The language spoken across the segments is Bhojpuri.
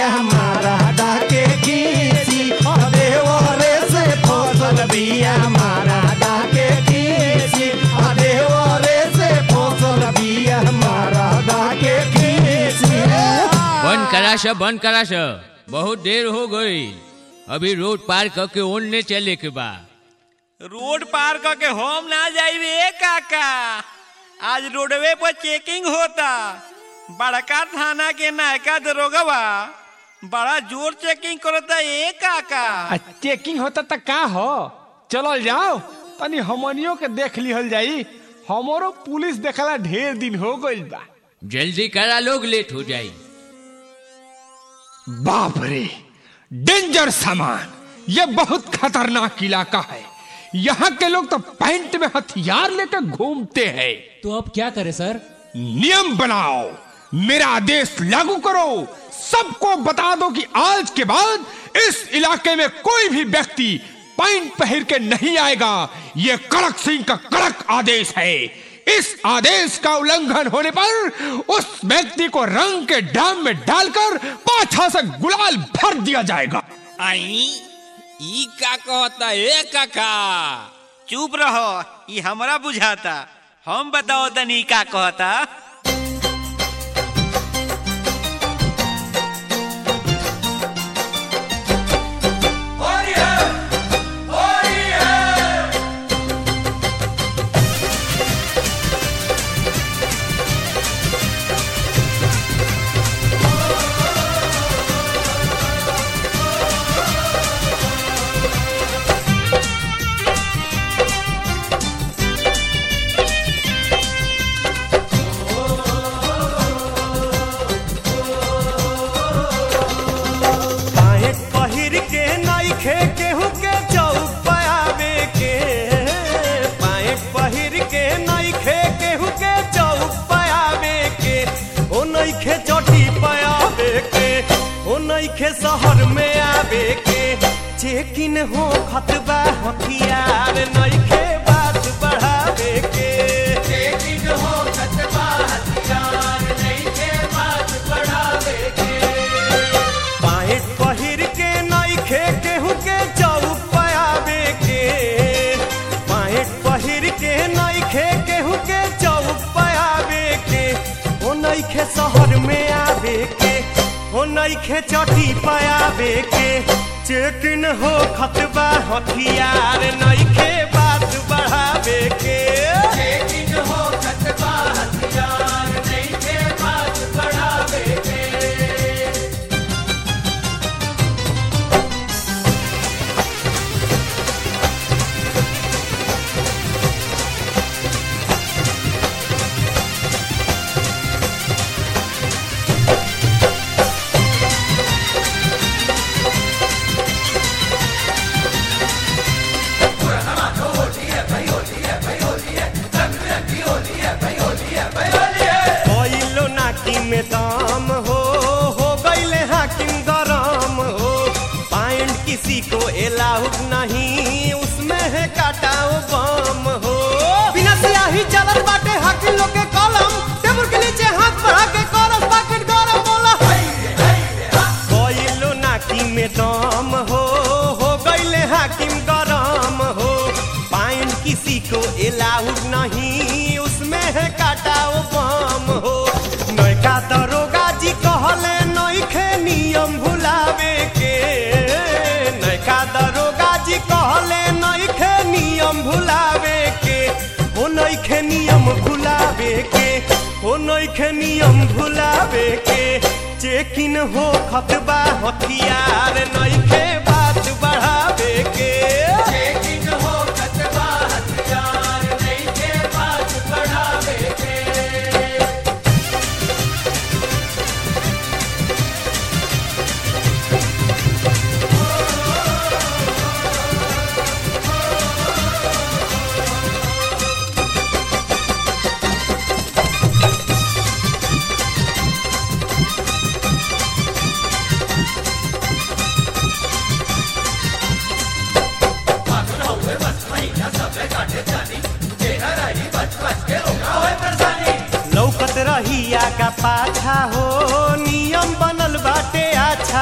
बिया मारा के खीसी देवरे से फसल बिया मारा के खीसी देवरे से फसल बिया मारा के खीसी बंद करा सब बंद करा सब बहुत देर हो गई अभी रोड पार करके ओनने चले के बा रोड पार करके हम ना जाइबे काका आज रोडवे पर चेकिंग होता बड़का थाना के नायका दरोगवा बड़ा जोर चेकिंग करता ए काका आ चेकिंग होता त का हो चलल जाओ तनी हमनियों के देख लिहल जाई हमरो पुलिस देखला ढेर दिन हो गइल बा जल्दी करा लोग लेट हो जाई बाप रे डेंजर सामान ये बहुत खतरनाक इलाका है यहाँ के लोग तो पैंट में हथियार लेकर घूमते हैं तो अब क्या करें सर नियम बनाओ मेरा आदेश लागू करो सबको बता दो कि आज के बाद इस इलाके में कोई भी व्यक्ति पैंट पहन के नहीं आएगा ये कड़क सिंह का कड़क आदेश है इस आदेश का उल्लंघन होने पर उस व्यक्ति को रंग के डाम में डालकर पाछा से गुलाल भर दिया जाएगा आई ई का कहता ए काका चुप रहो ई हमरा बुझाता हम बताओ तनी का कहता पाए पहिर के नइखे केहू के चौक आवे के पाए पहिर के नइखे केहू के चौक आवे के ओ नइखे चटी पावे के ओ नइखे शहर में आवे के चेकिन हो खतबा हथियार नइखे बात बढ़ावे के चेकिन हो खतबा हथियार नइखे बात बढ़ावे के पाइट पहिर के नइखे केहू के चौक आवे के पाइट पहिर के नइखे केहू के चौक आवे के ओ नइखे शहर में आवे के ओ नइखे चटी पावे के चेकिन हो खतबा हथियार नइखे बात बढ़ावे के चेकिन हो खतबा हथियार नइखे बात बढ़ावे के कोइलो नाकी में दाम हो हो गईले हाकिम गरम हो पाइंट किसी को एलाउड नहीं उसमें है काटाओ बम हो बिना सियाही चलत बाटे हाकिम लोग के कलम टेबल के नीचे हाथ बढ़ा के कॉलस पॉकेट गरम बोला कोइलो नाकी में दाम हो हो गईले हाकिम गरम हो पाइंट किसी को एलाउड नहीं उसमें है काटाओ बम हो नयका दरोगा जी कहले नइखे नियम भुलावे के नयका दरोगा जी कहले नइखे नियम भुलावे के ओ नइखे नियम भुलावे के ओ नइखे नियम भुलावे के चेकिन हो खतबा हथियार नइखे बात बढ़ावे के चेकिन हो खतबा हथियार नइखे बात बढ़ावे के लौकत रहिया का पाछा हो नियम बनल बाटे अच्छा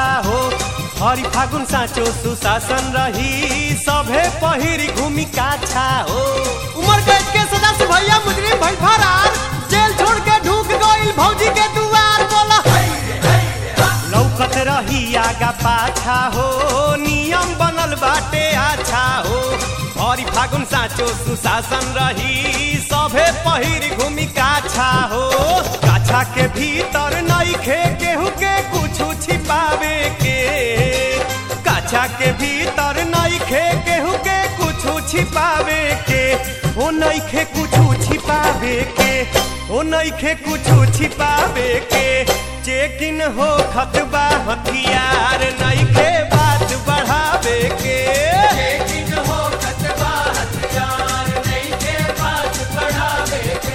हरि फागुन साँचो सुशासन रही सभे पहिरी घूमी काछा हो उमर कैद के सदस्य भैया मुजरिम भई फरार जेल छोड़ के ढूक गइल भौजी के दुआर बोला लौकत रही आगा पाछा हो नियम बनल बाटे अच्छा हो हरि फागुन साँचो सुशासन रही सभे पहिर घूमी काछा हो काछा के भीतर नइखे केहू के कुछ छिपावे के काछा के भीतर नइखे केहू के कुछ छिपावे के ओ नइखे कुछ छिपावे के ओ नइखे कुछ छिपावे के चेकिन हो खतबा हथियार नइखे बात बढ़ावे के चेकिन हो खतबा हथियार नइखे बात बढ़ावे के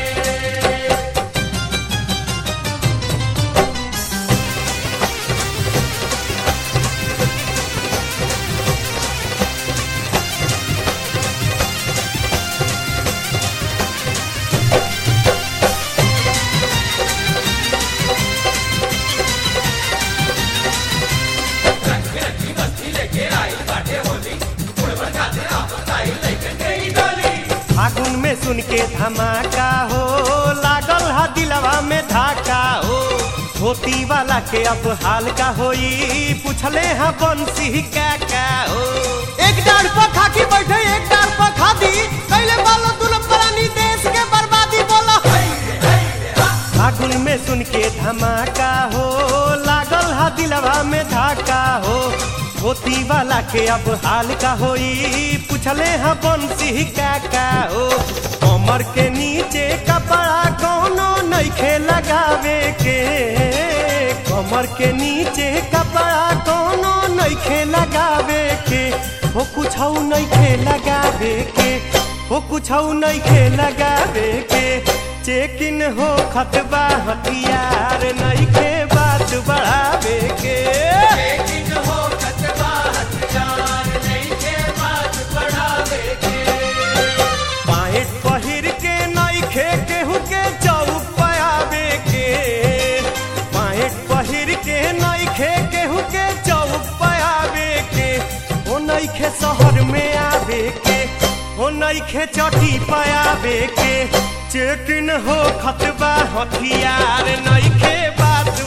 फागुन में सुन के धमाका हो लागल हा दिलवा में धाका हो धोती वाला के अब हाल का होई पूछले हा बंसी का का हो एक डार पर खाकी बैठे एक डार पर खादी कैले बालो दुलम परानी देश के बर्बादी बोला फागुन में सुन के धमाका हो लागल हा दिलवा में धाका हो धोती वाला के अब हाल का होई पूछले हाँ बंसी का का हो कमर के नीचे कपड़ा कोनो नइखे लगावे के कमर के नीचे कपड़ा कोनो नइखे लगावे के हो कुछ नइखे लगावे के हो कुछ नइखे लगावे के चेकिन हो खतबा हथियार नइखे बात बढ़ावे के चेकिन हो खतबा हथियार नइखे बात बढ़ावे के पाएट पहिर के नइखे केहू के चौक पयावे के पाएट पहिर के नइखे केहू के चौक पयावे के ओ नइखे शहर में आवे के ओ नइखे चटी पयावे के चेकिन हो खतबा हथियार नइखे बात